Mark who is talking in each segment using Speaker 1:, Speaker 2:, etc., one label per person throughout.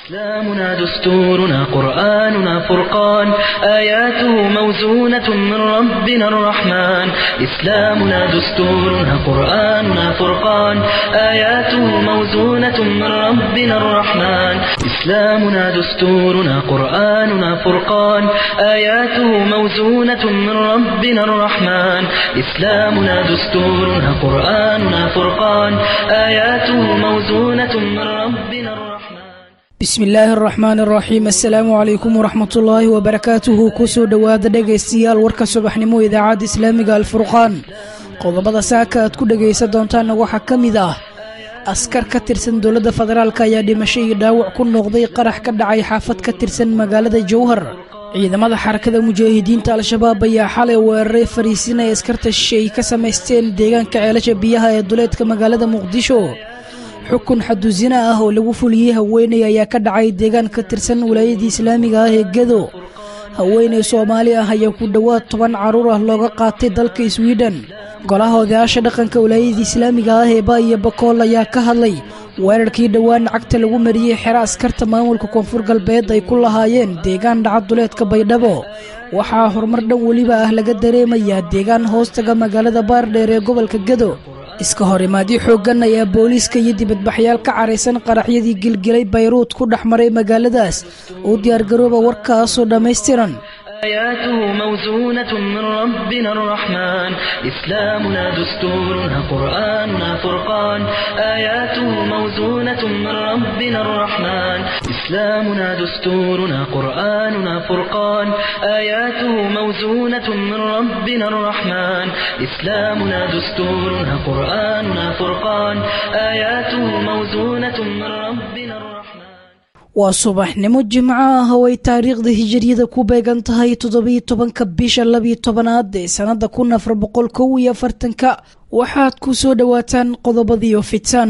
Speaker 1: إسلامنا دستورنا قرآننا فرقان آياته موزونة من ربنا الرحمن إسلامنا دستورنا قرآننا فرقان آياته موزونة من ربنا الرحمن إسلامنا دستورنا قرآننا فرقان آياته موزونة من ربنا الرحمن إسلامنا دستورنا قرآننا فرقان آياته موزونة من ربنا الرحمن
Speaker 2: bismi illaahi araxmaan araxiim assalaamu calaykum waraxmatullaahi wabarakaatuhu kusoo dhowaada dhegaystayaal warka subaxnimo idaacadda islaamiga alfurqaan qodobada saaka aad ku dhegaysan doontaanna waxaa ka mid ah askar ka tirsan dowladda federaalk ayaa dhimasho iyo dhaawac ku noqday qarax ka dhacay xaafad ka tirsan magaalada jowhar ciidamada xarakada mujaahidiinta al-shabaab ayaa xalay weeraray fariisin ay askarta shisheey ka samaysteen deegaanka ceelasha biyaha ee duleedka magaalada muqdisho xukun xadusina ah oo lagu fuliyey haweeney ayaa ka dhacay deegaan ka tirsan wilaayadii islaamiga ah ee gedo haweeney soomaali ah ayaa ku dhowaad toban carruur ah looga qaatay dalka swiden golaha odayaasha dhaqanka wilaayadii islaamiga ah ee ba iyo bakool ayaa ka hadlay weerarkii dhowaan cagta lagu mariyey xero askarta maamulka koonfur galbeed ay ku lahaayeen deegaan dhaca duleedka baydhabo waxaa horumar dhan weliba ah laga dareemayaa deegaan hoostaga magaalada baardheer ee gobolka gedo iska hor imaadyo xooggan ayaa booliiska iyo dibadbaxyaal ka caraysan qaraxyadii gilgilay bayruud ku dhex maray magaaladaas uu diyaargarooba warkaasoo dhammaystiran
Speaker 1: آياته موزونة من ربنا الرحمن إسلامنا دستورنا قرآننا فرقان آياته موزونة من ربنا الرحمن إسلامنا دستورنا قرآننا فرقان آياته موزونة من ربنا الرحمن إسلامنا دستورنا قرآننا فرقان آياته موزونة من ربنا الرحمن
Speaker 2: waa subaxnimo jimco ah oo ay taariikhda hijiriyada ku beegan tahay toddobiyo tobanka bisha labiyo tobanaad ee sannada kun afar boqol kow iyo afartanka waxaad ku soo dhowaataan qodobadiio fitan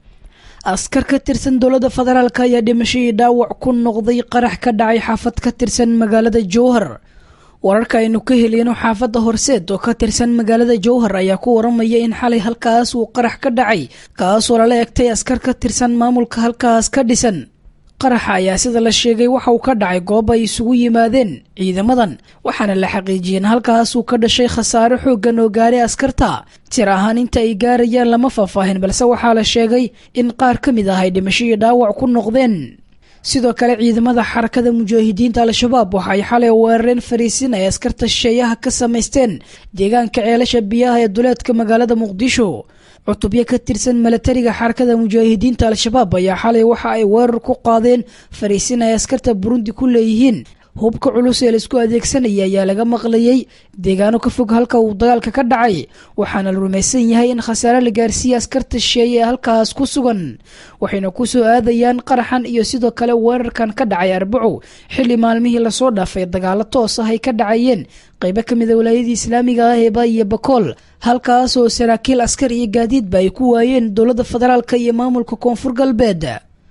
Speaker 2: askar ka tirsan dowladda federaalk ayaa dhimasho iyo dhaawac ku noqday qarax ka dhacay xaafad ka tirsan magaalada jowhar wararka aynu ka heliyno xaafadda horseed oo ka tirsan magaalada jowhar ayaa ku waramaya in xalay halkaas uu qarax ka dhacay kaasoo lala egtay askar ka tirsan maamulka halkaas ka dhisan qaraxa ayaa sida la sheegay waxa uu ka dhacay goob ay isugu yimaadeen ciidamadan waxaana la xaqiijiyeen halkaas uu ka dhashay khasaare xooggan oo gaaray askarta tir ahaan inta ay gaarayaan lama faahfaahin balse waxaa la sheegay in qaar ka mid ah ay dhimasho iyo dhaawac ku noqdeen sidoo kale ciidamada xarakada mujaahidiinta al-shabaab waxa ay xalay weerareen fariisin ay askarta shisheeyaha ka samaysteen deegaanka ceelasha biyaha ee duleedka magaalada muqdisho cutubyo ka tirsan milatariga xarakada mujaahidiinta al-shabaab ayaa xalay waxa ay weerar ku qaadeen fariisin ay askarta burundi ku leeyihiin hubka culus ee laisku adeegsanaya ayaa laga maqlayey deegaano ka fog halka uu dagaalka ka dhacay waxaana la rumaysan yahay in khasaare la gaarsiiyey askarta shisheeye ee halkaas ku sugan waxayna ku soo aadayaan qaraxan iyo sidoo kale weerarkan ka dhacay arbaco xilli maalmihii lasoo dhaafay dagaalo toos ah ay ka dhacayeen qaybo ka mida walaayadii islaamiga ah ee ba iyo bakool halkaas oo saraakiil askar iyo gaadiidba ay ku waayeen dowladda federaalka iyo maamulka koonfur galbeed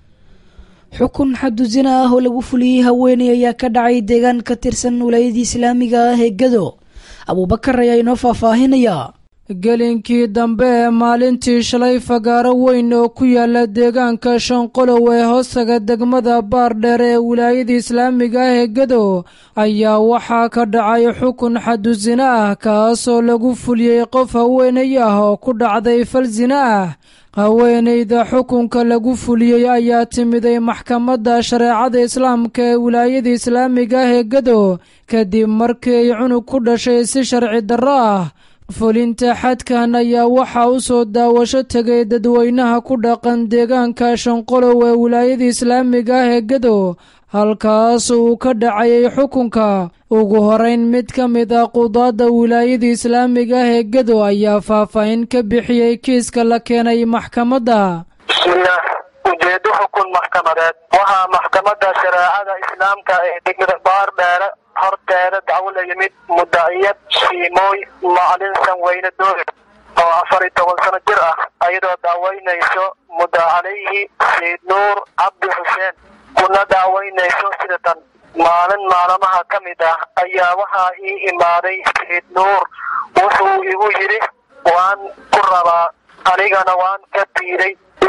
Speaker 2: xukun xadusina ah oo lagu fuliyey haweeney ayaa ka dhacay deegaan ka tirsan walaayadii islaamiga ah ee gado abuubakar ayaa inoo faahfaahinaya
Speaker 3: gelinkii dambe ee maalintii shalay fagaaro weyn oo ku yaala deegaanka shanqolow ee hoostaga degmada baardheer ee wilaayada islaamiga ah ee gado ayaa waxaa ka dhacay xukun xadusina ah kaasoo lagu fuliyey qof haweenay ah oo ku dhacday fal sina ah haweenayda xukunka lagu fuliyey ayaa timiday maxkamadda shareecada islaamka ee wilaayada islaamiga ah ee gado kadib markii ay cunug ku dhashay si sharci darro ah fulinta xadkan ayaa waxaa u soo daawasho tegay dadweynaha ku dhaqan deegaanka shanqolow ee wilaayada islaamiga ah ee gado halkaas uu ka dhacayay xukunka ugu horeyn mid ka mid ah qudaadda wilaayada islaamiga ah ee gado ayaa faahfaahin ka bixiyey kiiska la keenay maxkamadda
Speaker 4: bismillaah ujeedo xukun maxkamadeed waxaa maxkamadda shareecada islaamka ee degmada baardheere horteeda dacwo la yimid mudaciyad shiimooy macalin sanweyne doole oo afar iyo toban sano jir ah ayadoo daaweynayso mudda calayhi sayid nuur cabdi xuseen kuna daaweynayso sida tan maalin maalmaha ka mid ah ayaa waxaa ii imaaday sayid nuur wuxuu igu yidhi waan ku rabaa anigana waan ka diiday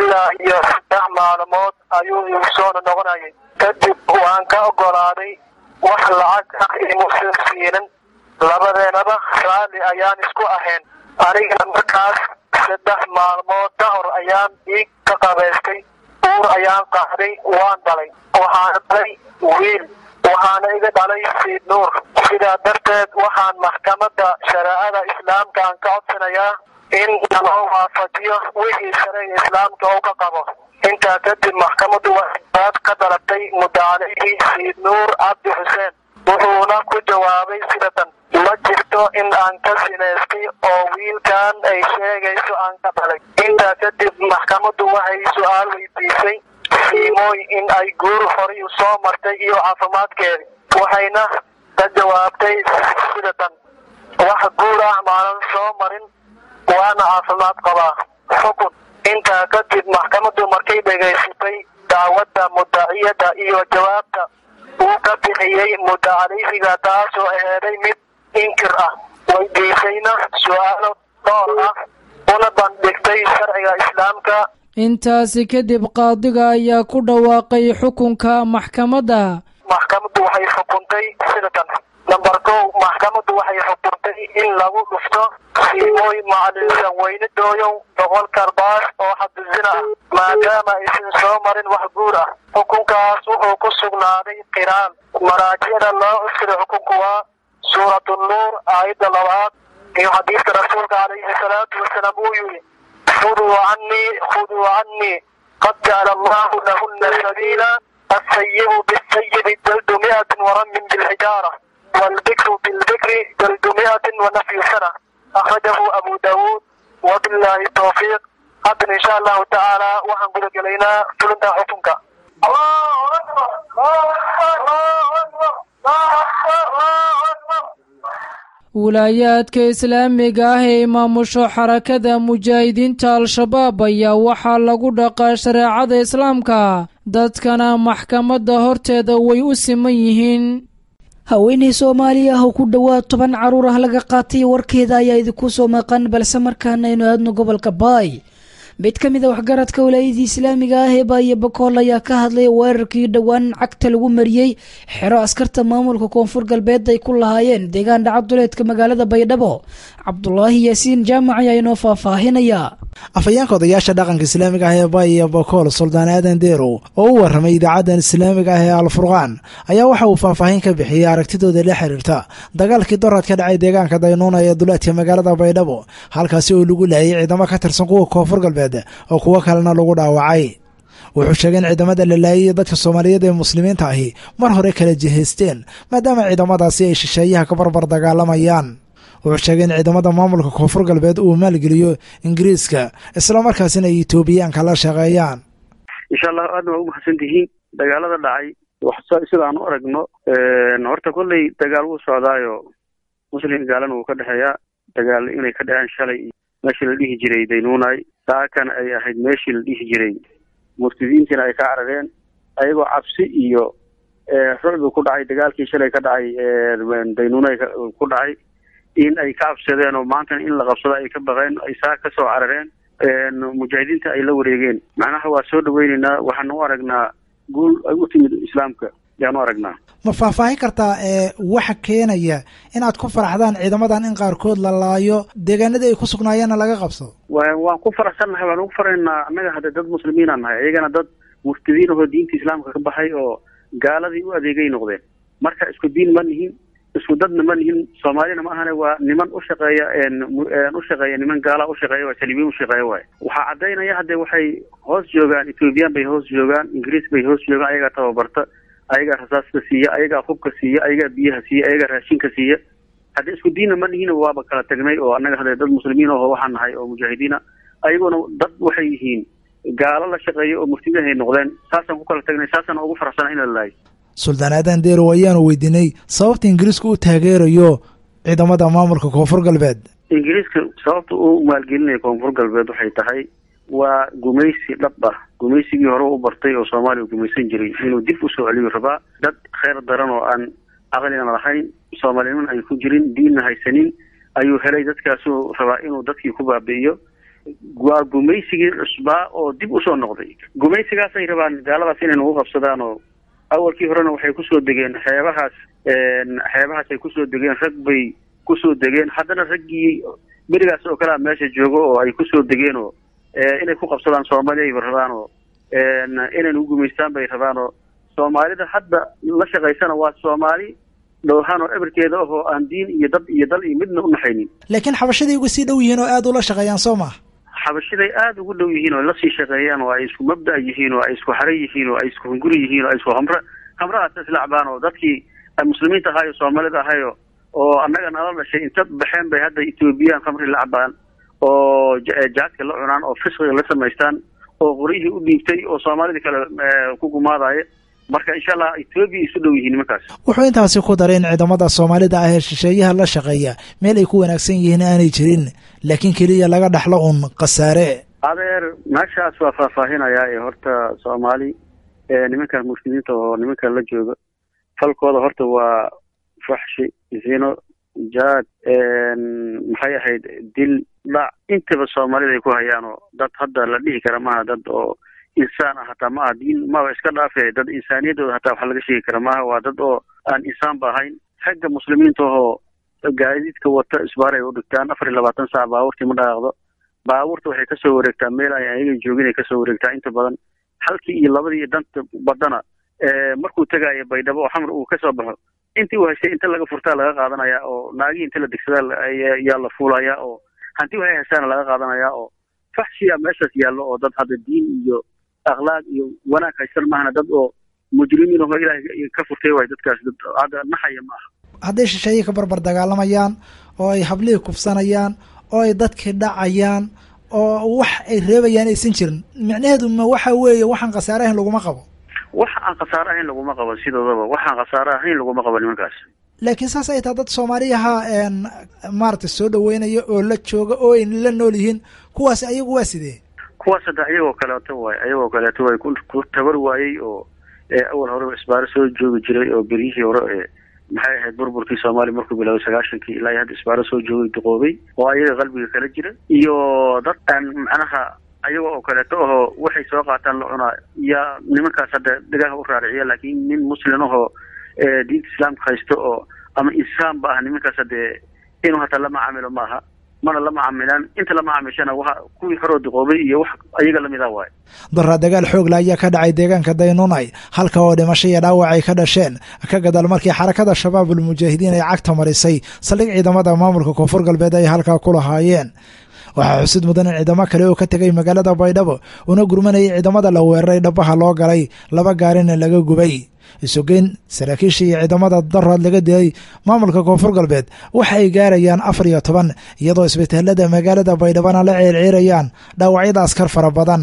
Speaker 4: ilaa iyo saddex maalmood ayuu igu soo noqonayay kadib waan ka ogolaaday wax lacag ah imuusan siinin labadeenaba raalli ayaan isku ahayn anigana markaas saddex maalmood ka hor ayaan dhiig ka qabaystay uur ayaan qaaday waan dhalay waxaana dhalay wiil waxaana iga dhalay siid nuur sidaa darteed waxaan maxkamadda shareecada islaamka aan ka codsanayaa in naloo waafajiyo wixii shareega islaamka uu ka qabo intaa kadib maxkamaddu waxay ka dalabtay mudacalihii siid nuur cabdi xuseen wuxuuna ku jawaabay sidatan ma jirto in aan ka sinaystay oo wiilkan ay sheegayso aan ka dhalay intaa kadib maxkamaddu waxay su-aal weydiisay siimooy in ay guur horay u soo martay iyo caafimaadkeedi waxayna ka jawaabtay sidatan wax guur ah maanan soo marin waana caafimaad qabaa xukun intaa kadib maxkamaddu markay dhegaysatay dacwadda mudaciyadda iyo jawaabta uu ka bixiyey mudacaleysiga taasoo aheeday mid inkir ah weydiisayna su-aalo dhowr ah una bandhigtay sharciga islaamka
Speaker 3: intaasi kadib qaadiga ayaa ku dhawaaqay xukunka maxkamadda
Speaker 4: maxkamaddu waxay xukuntay sidatan namber kow maxkamaddu waxay xukuntay in lagu dhufto siimooy macalinsan weynidooyow boqol karbaas oo xaduzina ah maadaama aysan soo marin wax guur ah xukunkaas wuxuu ku sugnaaday qiraan maraajicda loo usiray xukunku waa suurat nuur aayadda labaad iyo xadiiska rasuulka calayhi salaatu wasalaam uu yidhi khuduu canii khuduu canii qad jacala allahu lahuna sabiila asayibu bisayibi jaldu miatin waramin bilxijaara والذكر بالذكر جلد مئة ونفي سنة أخرجه أبو داود وبالله التوفيق حتى إن شاء الله تعالى وحن قد إلينا فلنتا حكمك الله أكبر الله أكبر الله أكبر الله أكبر
Speaker 3: wilaayaadka islaamiga ah ee maamusho xarakada mujaahidiinta al-shabaab ayaa waxaa lagu dhaqaa shareecada islaamka dadkana maxkamadda horteeda way u siman yihiin
Speaker 2: haweenay soomaali ah oo ku dhowaad toban caruur ah laga qaatay warkeeda ayaa idinku soo maqan balse markaana aynu aadno gobolka baay mid ka mid a waxgaradka walaayadii islaamiga ah ee baayo bakool ayaa ka hadlay weerarkii dhowaan cagta lagu mariyey xero askarta maamulka koonfur galbeed ay ku lahaayeen deegaan dhacaduleedka magaalada baydhabo cabdulaahi yaasiin jaamac ayaa inoo faahfaahinaya
Speaker 5: afhayeenka odayaasha dhaqanka islaamiga ah ee baaya bakool suldaan aadan deerow oo u warramay idaacaddan islaamiga ah ee alfurqaan ayaa waxa uu faahfaahin ka bixiyey aragtidooda la xiriirta dagaalkii doraad ka dhacay deegaanka daynuuna ee duleedka magaalada baydhabo halkaasi oo lagu laayay ciidamo ka tirsan kuwa koonfur galbeed oo kuwo kalena lagu dhaawacay wuxuu sheegay in ciidamada la laayay dadka soomaaliyeed ee muslimiinta ahi mar hore kala jihaysteen maadaama ciidamadaasi ay shisheeyaha ka barbar dagaalamayaan wuxuu sheegay in ciidamada maamulka koonfur galbeed uu maalgeliyo ingiriiska islamarkaasina ay etoobiyaanka la shaqeeyaan
Speaker 6: insha allah aadna waa u mahadsan tihiin dagaalada dhacay sidaan u aragno horta kolley dagaal wuu socdaayo muslim gaalana wuu ka dhexeeyaa dagaal inay ka dhaceen shalay meeshii la dhihi jiray daynuunay saakana ay ahayd meeshii la dhihi jiray murtidiintiina ay ka carareen ayagoo cabsi iyo rucbi ku dhacay dagaalkii shalay ka dhacay daynuunay ku dhacay in ay ka cabsadeen oo maantana in la qabsado ay ka baqeen ay saa ka soo carareen mujaahidiinta ay la wareegeen macnaha waa soo dhaweyneynaa waxaan u aragnaa guul ay u timid islaamka ayaan u aragnaa
Speaker 5: ma faahfaahin kartaa ee waxa keenaya inaad ku faraxdaan ciidamadan in qaarkood la laayo deegaanadii ay ku sugnaayeenna laga qabsado
Speaker 6: wa waan ku faraxsannahay waan ugu faraynaa annaga hadde dad muslimiinaan nahay ayagana dad murtadiin ahoo diinta islaamka ka baxay oo gaaladii u adeegay noqdeen marka isku diin ma nihin isku dadna ma nihin soomaalina ma ahane waa niman u shaqeeya u shaqeeya niman gaala u shaqeeya waa saliibiin u shaqeeya waay waxaa caddaynaya hadde waxay hoos joogaan ethoobiyan bay hoos joogaan ingiriis bay hoos joogaan ayagaa tababarta ayagaa rasaaska siiya ayagaa hubka siiya ayagaa biyaha siiya ayagaa raashinka siiya hadde isku diinna ma nihin waaba kala tagnay oo annaga hadde dad muslimiin aho waxaan nahay oo mujaahidiina ayaguna dad waxay yihiin gaalo la shaqeeya oo murtidahay noqdeen saasaan ku kala tagnay saasaan ugu faraxsana in la laayo
Speaker 5: suldaan aadan deerow ayaanu weydiinay sababta ingiriisku u taageerayo ciidamada maamulka koonfur galbeed
Speaker 6: ingiriiska sababta uu maalgelinaya koonfur galbeed waxay tahay waa gumaysi dhab ah gumaysigii hore u bartay oo soomaaliya gumaysan jiray inuu dib usoo celiyo rabaa dad kheyr daran oo aan caqlina lahayn soomaalinimana ay ku jirin diinna haysanin ayuu helay dadkaasuu rabaa inuu dadkii ku baabi'iyo waa gumaysigii cusbaa oo dib usoo noqday gumaysigaasay rabaan gaaladaas inay nagu qabsadaan oo awalkii horena waxay kusoo degeen xeebahaas xeebahaas ay kusoo degeen rag bay kusoo degeen haddana raggii berigaas oo kalea meesha joogo oo ay kusoo degeen oo inay ku qabsadaan soomaaliya ayba rabaan oo inay nagu gumaystaan bay rabaan oo soomaalida hadda la shaqaysana waa soomaali dhowrhaan oo eberkeeda ahoo aan diin iyo dad iyo dal iyo midna unaxaynin
Speaker 5: laakiin xabashaday uga sii dhow yihiin oo aada ula shaqeeyaan soo maa
Speaker 6: xabashiday aada ugu dhow yihiin oo lasii shaqeeyaan oo ay isku mabda' yihiin oo ay isku xare yihiin oo ay isku hunguri yihiin oo ay isku hamre hamrahaas islacbaan oo dadkii muslimiinta ahaayo soomaalida ahayo oo annaga nala dhashay inta baxeen bay hadda ethoobiyan khamri la cabaan oo jaadka la cunaan oo fisqiga la samaystaan oo qoryihii u dhiibtay oo soomaalida kale ku gumaadaya marka insha allah etoobiya isu dhow yihiin nimankaas
Speaker 5: wuxuu intaasi ku daray in ciidamada soomaalida ah ee shisheeyaha la shaqeeya meel ay ku wanaagsan yihiin aanay jirin laakiin keliya laga dhaxlo uun khasaare
Speaker 6: adeer meeshaas waa faahfaahinayaa ee horta soomaali nimankan muslimiinta oo nimankan la jooga falkooda horta waa faxshi zino jaad maxay ahayd dil dhac intaba soomaalida ay ku hayaan oo dad hadda la dhihi kara maaha dad oo insaan ah hataa maaha diin maba iska dhaafe dad insaaniyaddooda hataa wax laga sheegi kara maaha waa dad oo aan insaanba ahayn ragga muslimiinta oo gaadiidka wata isbaar ay u dhigtaan afar iyo labaatan saac baabuurtii ma dhaqaaqdo baabuurta waxay kasoo wareegtaa meel ay ayaga joogin ay kasoo wareegtaa inta badan halkii iyo labadii iyo danta badana markuu tegaayo baydhabo oo xamar uu kasoo baxo intii uu haystay inta laga furtaa laga qaadanaya oo naagihii inta la degsadaa yaa la fuulaya oo hanti waxay haystaana laga qaadanaya oo faxshiya meeshaas yaallo oo dad hadda diin iyo akhlaaq iyo wanaag haystan maahana dad oo mujrimiin aho ilaahay ka furtay waay dadkaas dad hadda naxaya ma aha
Speaker 5: hadday shisheeye ka barbar dagaalamayaan oo ay hablihii kufsanayaan oo ay dadkii dhacayaan oo wax ay reebayaan aysan jirin micnaheedu ma waxa weeye waxaan khasaare ahayn laguma qabo
Speaker 6: wax aan khasaare ahayn laguma qabo sidoodaba waxaan khasaare ahayn laguma qabo nimankaas
Speaker 5: laakiin saas ay taha dad soomaaliyaha maaragtay soo dhaweynaya oo la jooga oo ay la nool yihiin kuwaas ayagu waa sidee
Speaker 6: kuwaas hadda ayagoo kaleeto waay ayagoo kaleeto way ku tabar waayey oo awal horeba isbaaro soo joogi jiray oo beryihii hore ee maxay ahayd burburkii soomaaliya markuu bilaabay sagaashankii ilaa hadda isbaaro soo joogay duqoobay oo ayaga qalbiga kala jira iyo dad aan macnaha ayaga oo kaleeto ahoo waxay soo qaataan la cunaa yaa nimankaas hadda dhagaha u raariciya laakiin nin muslim ahoo diinta islaamka haysto oo ama insaanba ah nimankaas hadee inuu hataa la macaamilo maaha mana la macaamilaan inta la macaamishana waa kuwii horoo duqoobay iyo wax ayaga lamida waay
Speaker 5: daraa dagaal xoogla ayaa ka dhacay deegaanka daynunay halka oo dhimasho iyo dhaawac ay ka dhasheen ka gadaal markii xarakada shabaabul mujaahidiin ay cagta marisay saldhig ciidamada maamulka koonfur galbeed ay halkaa ku lahaayeen waxaa xusid mudan in ciidamo kale oo ka tegay magaalada baydhabo una gurmanayay ciidamada la weeraray dhabaha loo galay laba gaarina laga gubay isugeyn saraakiisha iyo ciidamada daraad laga dilay maamulka koonfur galbeed waxa ay gaarayaan afar iyo toban iyadoo isbitaalada magaalada baydhabana la ceerceerayaan dhaawacyada askar fara badan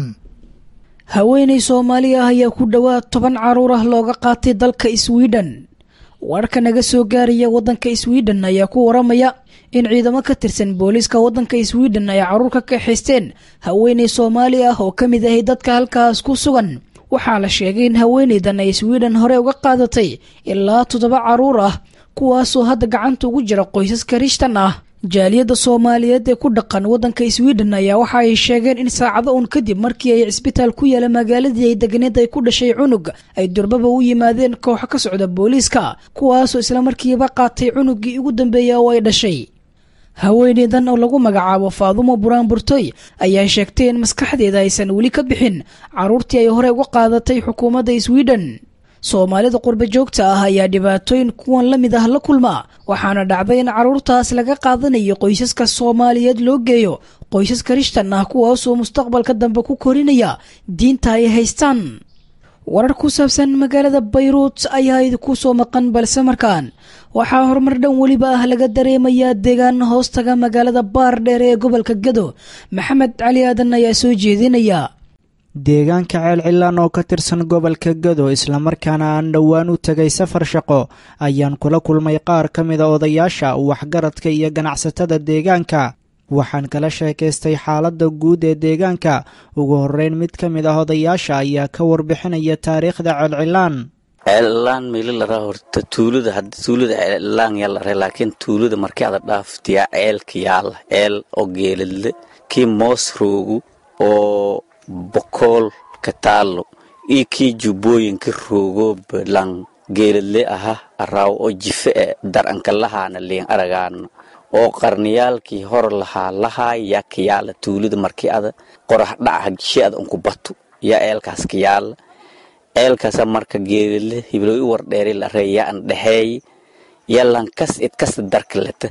Speaker 2: haweenay soomaali ah ayaa ku dhowaad toban caruur ah looga qaatay dalka swiden wararka naga soo gaaraya waddanka swiden ayaa ku waramaya in ciidamo ka tirsan booliiska waddanka swiden ay caruur ka kaxaysteen haweenay soomaali ah oo ka mid ahay dadka halkaas ku sugan waxaa la sheegay in haweenaydan ay swiden hore uga qaadatay ilaa toddoba caruur ah kuwaasoo hadda gacanta ugu jira qoysas karishtan ah jaaliyadda soomaaliyeed ee ku dhaqan waddanka swiden ayaa waxa ay sheegeen in saacado uun kadib markii ay cisbitaal ku yaala magaaladii ay deganeed ay ku dhashay cunug ay durbaba u yimaadeen kooxo ka socda booliiska kuwaasoo islamarkiiba qaatay cunuggii ugu dambeeya oo ay dhashay haweeneydan oo lagu magacaabo faadumo buraan burtoy ayaa sheegtay in maskaxdeeda aysan weli ka bixin caruurtii ay hore uga qaadatay xukuumadda swiden soomaalida qurba joogta ah ayaa dhibaatooyin kuwan la mid ah la kulma waxaana dhacday in caruurtaas laga qaadanayo qoysaska soomaaliyeed loo geeyo qoysas karishtan ah kuwaasoo mustaqbalka dambe ku korinaya diinta ay haystaan warar ku saabsan magaalada bayruut ayaa idinku soo maqan balse markaan waxaa horumar dhan weliba ah laga dareemayaa deegaan hoostaga magaalada baar dheer ee gobolka gado maxamed cali aadan ayaa soo jeedinaya
Speaker 7: deegaanka ceelcilaan oo ka tirsan gobolka gado islamarkaana aan dhowaan u tegay safar shaqo ayaan kula kulmay qaar ka mida odayaasha waxgaradka iyo ganacsatada deegaanka waxaan kala sheekaystay xaaladda guud ee deegaanka ugu horreyn mid ka mid ah odayaasha ayaa ka warbixinaya taariikhda ceelcilaan
Speaker 8: ceellaan meeli laraa horta tuulada hadda tuulada ceellaan yaa lare laakiin tuulada markii ada dhaaftiyaa ceelka yaala ceel oo geeladle kii moos roogu oo bokool ka taallo iyo kii jubbooyinka roogo balan geeladle aha araaw oo jife e daranka lahaana liin aragaana oo qarniyaalkii hor lahaa lahaa yaa kayaala tuulida markii ada qorax dhaca shi ada unku batu yaa eelkaas kayaala eelkaasa marka geeladle hiblooy u wardheeri la ree yaa an dhexeey yaa lankas idkasta darka leta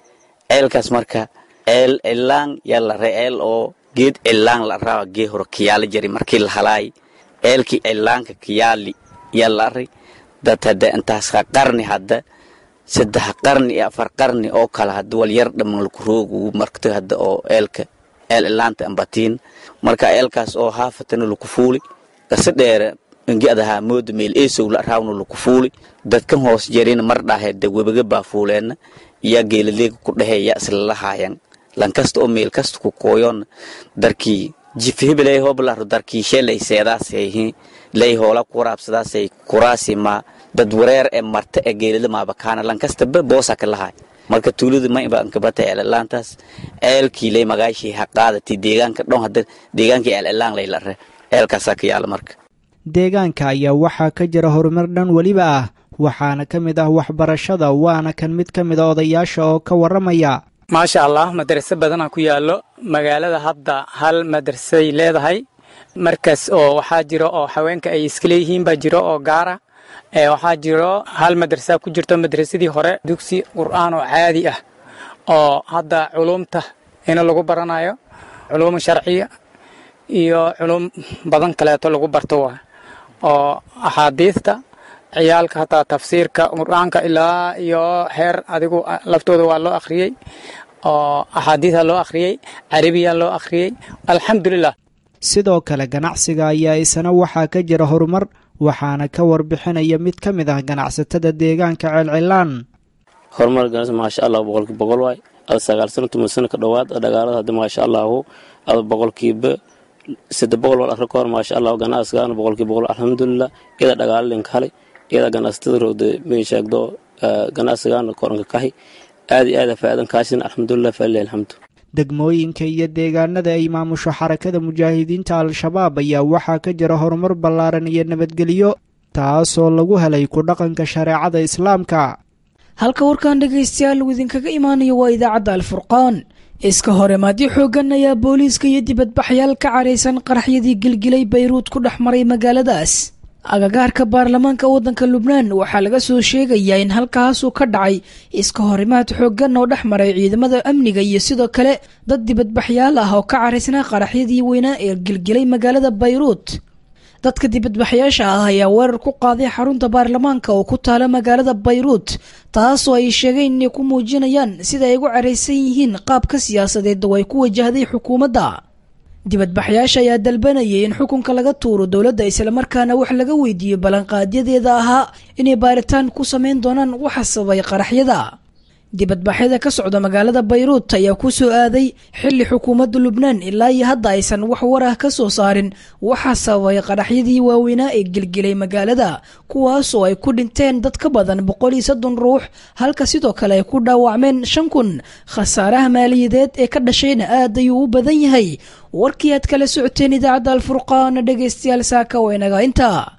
Speaker 8: eelkaas marka eel cilaan yaa la ree eel oo geed cilaan la araawa gee hore kayaala jari markii la halaay eelkii cilaanka kayaali yaa la aray dad hadda intaas ha qarni hadda saddex qarni iyo afar qarni oo kale hadda wal yar dhamman laku roogu markta hadda oo eelka eel cilaanta ambatiin marka eelkaas oo haafatana laku fuuli kasa dheere ingi adahaa mooda meel eesow la araawna laku fuuli dadkan hoos jarina mar dhahe da webaga baa fuuleenna yaa geelaleega ku dhahee yaa isla lahaayan lankasta oo meel kasta ku kooyoon darkii jifhibeley hoblaro darkii shelay seedaasayhi lay hoola ku waraabsadaasay kuraasi ma dad wareer ee marta ee geelada maabakaana lankastaba boosa ka lahay marka tuulada ma iba ankabata eelalaantaas eelkii lay magaashii ha qaadati deegaanka dhon hadda deegaankii eelelaan lay la re eelkaasaa ka yaala marka
Speaker 7: deegaanka ayaa waxaa ka jira horumar dhan weliba ah waxaana ka mid ah waxbarashada waana kan mid ka mid a odayaasha oo ka warramaya
Speaker 9: maasha allah madraso badanaa ku yaallo magaalada hadda hal madrasay leedahay markaas oo waxaa jiro oo haweenka ay iska leeyihiin baa jiro oo gaara waxaa jiro hal madrasa ku jirto madrasadii hore dugsi qur'aan oo caadi ah oo hadda culumta ina lagu baranayo culuum sharciya iyo culum badan kaleeto lagu barto waa oo axaadiista ciyaalka hataa tafsiirka qur'aanka ilaa iyo heer adigu laftooda waa loo akhriyey oo axaadiisa loo akhriyey carabiya loo akhriyey alxamdulilah
Speaker 7: sidoo kale ganacsiga ayaa isana waxaa ka jira horumar waxaana ka warbixinaya mid ka mid ah ganacsatada deegaanka ceelcilaan
Speaker 10: horumar ganacsi maasha allah boqolkiiba boqol waay ada sagaal sano toban sano ka dhowaad dhagaalada hadda maasha allahu ada boqolkiiba saddex boqol wal arka kahor maasha allah ganacsigaana boqolkiiba boqol alxamdulilah iyada dhagaalo linka halay iyada ganacsatada roogda may sheegdo ganacsigaana koranka kahi aad iyo aada faa'iidan kaashin alxamdulilah falilahi alxamdu
Speaker 7: degmooyinka iyo deegaanada ay maamusho xarakada mujaahidiinta al-shabaab ayaa waxaa ka jira horumar ballaaran iyo nabadgelyo taasoo lagu helay ku dhaqanka shareecada islaamka
Speaker 2: halka warkan dhegaystayaal uu idinkaga imaanayo waa idaacadda alfurqaan iska hore maadyo xooggan ayaa booliiska iyo dibadbaxyaal ka caraysan qaraxyadii gilgilay bayruud ku dhex maray magaaladaas agagaarka baarlamaanka waddanka lubnaan waxaa laga soo sheegayaa in halkaasuu ka dhacay iska horimaad xooggan oo dhex maray ciidamada amniga iyo sidoo kale dad dibadbaxyaal ah oo ka caraysnaa qaraxyadii weynaa ee gilgilay magaalada bayruud dadka dibadbaxyaasha ah ayaa weerar ku qaaday xarunta baarlamaanka oo ku taala magaalada bayruud taasoo ay sheegeen inay ku muujinayaan sida ay ugu caraysan yihiin qaabka siyaasadeed oo ay ku wajahday xukuumadda dibadbaxyaasha ayaa dalbanayay in xukunka laga tuuro dowladda islamarkaana wax laga weydiiyo ballanqaadyadeeda ahaa inay baaritaan ku samayn doonaan waxa sababay qaraxyada dibadbaxyada ka socda magaalada bayruut ayaa ku soo aaday xilli xukuumadda lubnaan ilaa iyo hadda aysan wax war ah ka soo saarin waxaa sababay qaraxyadii waaweynaa ee gelgelay magaalada kuwaasoo ay ku dhinteen dad ka badan boqol iyo soddon ruux halka sidoo kale ay ku dhaawacmeen shan kun khasaaraha maaliyadeed ee ka dhashayna aad ayuu u badan yahay warkii aad kala socoteen idaacadda alfurqaana dhegaystayaal saaka waynaga intaa